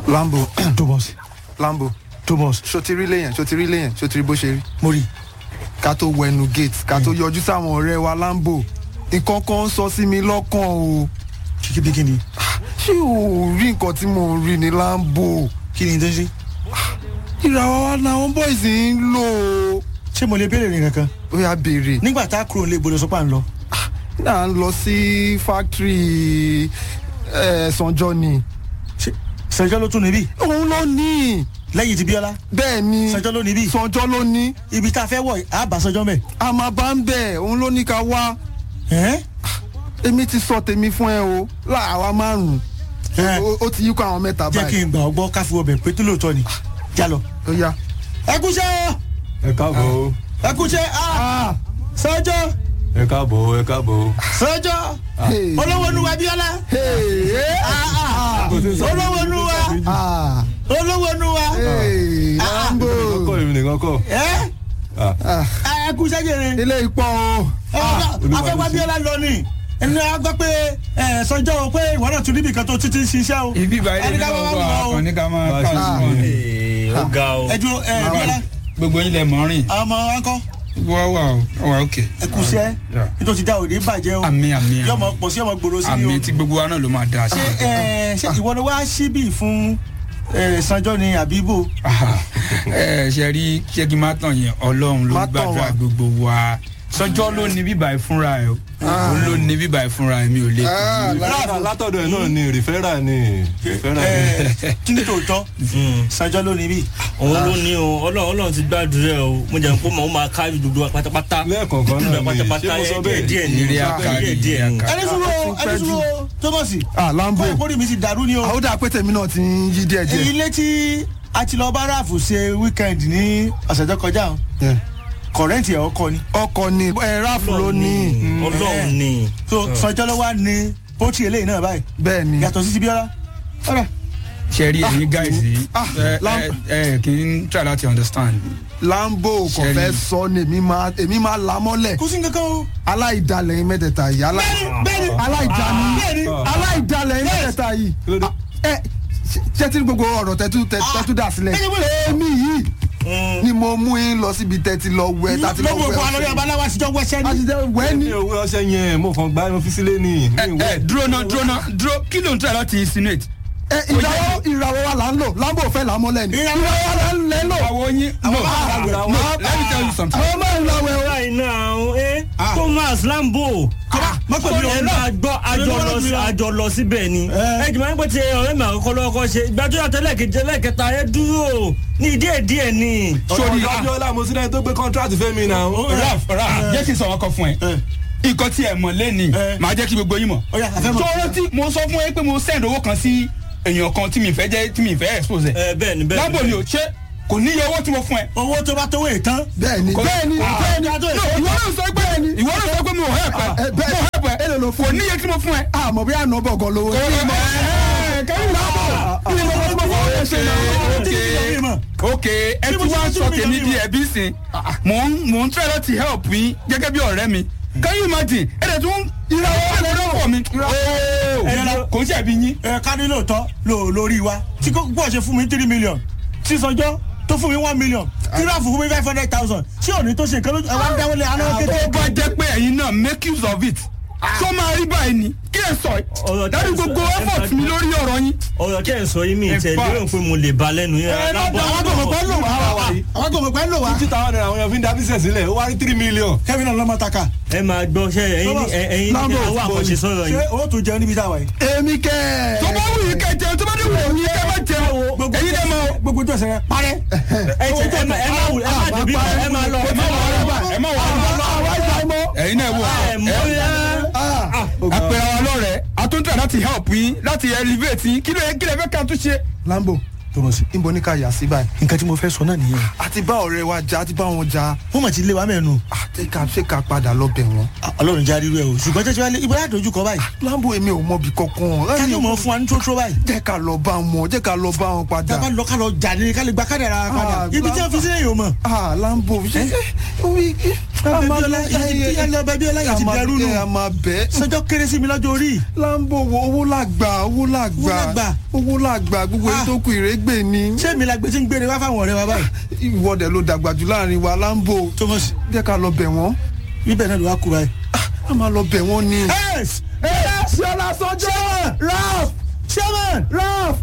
lambo thomas lambo thomas ṣo ti rí léyìn ṣo ti rí léyìn ṣo ti rí bó ṣe rí mo rí ká tó wẹnu gate ká tó yọjú sáwọn ọ̀rẹ́ wa lambo nǹkan kan ń sọ sí mi lọ́kàn o kíkí bí kíni ṣé o rí nǹkan tí mò ń rí ní lambo kíni tó ń ṣe ìràwọ̀ wa làwọn boys ń lò ó ṣé mo lè béèrè ní kankan ó yà béèrè nígbà tá a kúrò nílé ìbòdò sọpá ń lọ náà ń lọ sí factory ẹ̀ sanjọ́ ni ṣe sẹjọ́ ló tún níbí òun ló ní lẹ́yìn ti bíọ́lá bẹ́ẹ̀ ni sẹjọ́ ló níbí sanjọ́ ló ní ibi tá a fẹ́ wọ̀ á bá sẹjọ́ mẹ́ a máa bá ń bẹ̀ òun ló ní ká wá ẹ́ èmi ti sọ tèmi fún ẹ o láàwa márùn ẹ́ ó ti yíkọ àwọn mẹ́ta jẹ́ kí báyìí n gbà ọgbọ́ káfí ọbẹ̀ pé tó lóòótọ́ ni já lọ. ó yá. ẹ kúṣẹ́ ẹ káàbọ̀ o ẹ kúṣẹ́ Ah, sẹjọ́ ẹ káàbọ̀ ẹ káàbọ̀. sẹjọ́ hey, olówó nuwa bíọ́lá hey, eh, olówó nuwa ah, olówó nuwa hey, Lambo. kọ́ èmi nìkan kọ́. ẹ́ Ah, ẹ kúṣẹ́ jèrè. ilé ipò o Olúwa afẹ́wá ló ṣe. bíọ́lá lọ ni ẹni a gbọ́ pé ẹ sọjọ́ o pé ìwọ náà tún níbi kan tó títí ń ṣiṣẹ́ o. ibi ìbáyé Ẹni lè ká lọ bá wà wá wọ̀ o. kàn ní ká máa Bá a ṣe káàsì sùn wọn ní. ni ó ga o. ẹ dúró ẹ bíọ́lá gbogbo yín lẹ mọ rìn àwọn ọmọ wa ń kọ́ wá wà ó wà òkè ẹ kú iṣẹ́ nítorí ti dá òde bàjẹ́ o àmì àmì yọmọ pọ̀ sí ọmọ gbòòrò sí ni àmì o. tí gbogbo wa náà ló máa dá sí. ṣé ẹ ṣé ìwọ ni wàá síbì fún ẹ sanjọ́ ni àbíbò. ẹ ṣe rí ṣé kí n má tàn yẹn ọlọ́run ló Má tàn gbàdúrà wá. gbogbo wa sọjọ́ ló ní bíbá ẹ fúnra ẹ o òun ló ní bíbá ẹ fúnra ẹ mi ò lè Ah, Rìfẹ́rà látọ̀dọ̀ ẹ̀ náà ni rìfẹ́rà ni rìfẹ́rà ni. ẹ kí ni tòótọ́ sanjọ́ ló níbí. òun ló ní o ọlọ́run ọlọ́run ti gbàdúrà ẹ o mo jẹ́ pé mo máa ká gbogbo wa pátápátá. lẹ́ẹ̀kọ̀ọ̀kan náà ni pátápátá ṣé mo sọ ẹ díẹ̀ bẹ́ẹ̀. díẹ̀ ni Ìrírí akárí, díẹ̀ díẹ̀ ni. ìrírí akárí. ẹni sùúrù o ẹni sùúrù o thomas ah Lambo kọ́ ìkórè mi ti dàrú ni o. àwọn dà pé tèmi náà ti ń yí díẹ̀ díẹ̀. ilé tí a ti lọ bá ráàfù ṣe wíkẹ́ndì ní ọ̀sẹ̀ tó kọjá o Yeah. kọ̀rẹ́ǹtì ẹ̀ ọkọ ni. ọkọ̀ ni ẹ ráàfù ló ní ọlọ́run ni. so sọjọ́ ló wá ní pọ́tì eléyìí náà báyìí bẹ́ẹ̀ ni yàtọ̀ sí ti bíọ́lá. ọ̀rẹ́ ṣe rí ẹ̀yin guys yìí Ah, ẹ Lam- ẹ ẹ kì í try láti understand. Lambo kò Ṣẹ́ni. fẹ́ sọ ni èmi máa èmi máa là mọ́lẹ̀ kò sí nǹkan kan o. aláìdalẹ̀ yín mẹ́tẹ̀ẹ̀ta yìí alá- bẹ́ẹ̀ni aláìdani bẹ́ẹ̀ni aláìdalẹ̀ yín mẹ́tẹ̀ẹ̀ta yìí Kí ló dé? Ah, ẹ ṣe- ṣé tí gbogbo ọ̀rọ̀ tẹ́tú tẹ́tú dà sílẹ̀ Ẹ̀yin wọlé. èmi yìí ni mo mú yín lọ síbi tẹ́tí lọ wẹ tàti lọ lọ́wọ́ wẹ òkú alórí abaláwa àtijọ́ wẹ́sẹ́ a ni. ti jẹ́ wẹ́ mi ni ò wé ọṣẹ yẹn mo kàn gbá mo fi sílé ni. ẹ ẹ dúró náà dúró náà dúró kí ló ń try láti insinuate. ẹ ìràwọ̀ ìràwọ̀ wa là ń lò Lambo fẹ́ là mọ́lẹ̀ ni Ìràwọ̀ ìràwọ̀ wa là ń lẹ́ lò àwọn yín no no let me tell you something. àwọn máa ń lọ wẹ̀ o báyìí náà ẹ thomas lambo mọ́tò mi ò ẹ ń lọ. máa gbọ́ àjọ lọ sí àjọ lọ síbẹ̀ ni ẹ jùmọ̀ nípa ti ọ̀rẹ́ mi àkọ́kọ́ lọ́kọ́ ṣe ìgbàjọ́ yàtọ̀ lẹ́ẹ̀kejì lẹ́ẹ̀kẹta ẹ dúró ní díẹ̀ díẹ̀ ni. sori abiola mo sílẹ̀ tó gbé contract fẹ́ mi náà. raf raf jẹ́ kí n sọ̀rọ̀ kan fún ẹ nǹkan tí ẹ mọ̀ lẹ́nìí Eh. màá jẹ́ kí gbogbo yín mọ̀. Ó yá, a fẹ́ mọ̀. tó rántí mo sọ fún ẹ pé mo send owó kan sí èèyàn kan tí mi fẹ́ jẹ́ tí mi fẹ́ expose ẹ̀. ẹ bẹ́ẹ̀ ni bẹ́ẹ̀ lábò ni o ṣé kò ní iye owó tí mo fún ẹ. owó tó bá tówó ìtàn. bẹ́ẹ̀ ni bẹ́ẹ̀ ni bẹ́ẹ̀ ni No, ìwọ náà sọ pé ìwọ náà sọ pé mi ò help ẹ ẹ, bẹ́ẹ̀ mo help ẹ èlò ló fún kò ní iye tí mo fún ẹ. àmọ́ bí àná bọ̀ gan lówó kẹ́yìn lábò kí ni mo fẹ́ fún ẹ ṣe náà. ok ẹ ti wá sọ tèmi di ẹbí sìn mò ń mò ń try láti help yín gẹ́gẹ́ bí ọ̀rẹ́ mi can you imagine ẹ dẹ̀ tún ìràwọ̀ ọ̀rẹ́ pọ̀ mi. ooo kò ń ṣẹ̀bi yín. ẹ ká ní lóòótọ́ lò lórí wa tí kò gbọ́ ṣe fún mi three million tí sọjọ́ tó fún mi one million tí ráàfù fún mi five hundred thousand tí òní tó ṣe nǹkan lójú ẹ wá ń dáwọ́lé aná tó kékeré. bá jẹ́ pé ẹ̀yin náà make use of it tó máa rí báyìí ni kí ẹ sọ Ọ̀rọ̀ ẹ tí dájú ẹ sọ- gbogbo ẹ effort sọ- mi lórí ọ̀rọ̀ yín. ọ̀rọ̀ tẹ́ ẹ̀ sọ yìí mi In tẹ̀ fact- lérò pé mo lè ba lẹ́nu yẹn. ẹ má bọ̀ àwọn gbọ̀mọ̀ pẹ́ lò wá àwọn gbọ̀mọ̀ pẹ́ lò wá. fifty thousand naira àwọn èèyàn fi ń da business sílẹ̀ ó wá rí three million. kẹ́mi náà lọ́mọ taka ẹ máa gbọ́ ṣe ẹ̀yin ní ẹ̀yin ní Lambo, àwọn àkànṣe sọ̀rọ̀ ṣé yìí. owó tó jẹun níbi táwa yìí. èmi kẹ́ tó bá wù yín kẹ́ jẹun tó bá dé wù yín kẹ́ má jẹun ẹ̀yin dẹ̀ máa. gbogbo tó ṣẹlẹ̀ parẹ́. ẹ tẹ ẹ má ẹ má wù- ẹ má dùbí mọ́ ẹ má lọ ẹ má wọ ẹ má ẹ má wọ ẹ̀yin náà wò ẹ mọ ẹ. àpẹẹrẹ wa lọ́rẹ̀ẹ́ àtúntà láti help yín láti elevate yín kí ló yẹ kí lè fẹ́ ká tún ṣe. Lambo tọmọsí níbo ní ká yà sí báyìí nǹkan tí mo fẹ́ sọ náà nìyẹn. àti bá ọ̀rẹ́ wa jà àti bá wọn jà wọ́n mọ̀ ti lé wa mẹ́nu. àti ká ṣe ká padà lọ bẹ̀ wọ́n. ọlọ́run já rírú ẹ o ṣùgbọ́n tẹ́tí wálé ibo láti dojú kọ báyìí. Lambo èmi ò mọbi kankan ká ló mọ̀ fún wa ní tótó báyìí. jẹ́ ká lọ bá wọn jẹ́ ká lọ bá wọn padà. tábà lọ ká lọ jà ní ká lè gba kádàrá padà Ah, ibi tí wọ́n fi sílẹ̀ yìí o mọ̀. ah Lambo ṣe orí A máa abẹ́bíọ́lá lọ- yà lọ abẹ́bíọ́lá yà ti dẹrú nù a máa bẹ́ sọjọ́ kéré sí mi lọ́jọ́ orí lambo wo owó làgbà owó Owó làgbà làgbà. owó làgbà gbogbo èyí Ah. tó kù ìrégbè ni ṣé mi la gbé tí ń gbére wá fáwọn ọ̀rẹ́ wa báyìí ìwọ́dẹ̀ ló dàgbà jù láàrin wa lambo thomas jẹ́ ká lọ bẹ̀ wọ́n bíbẹ̀ náà ló wá kú báyìí. a máa lọ bẹ̀ wọ́n ni. yes yes ṣọlá sọjọ́ ralph chairman ralph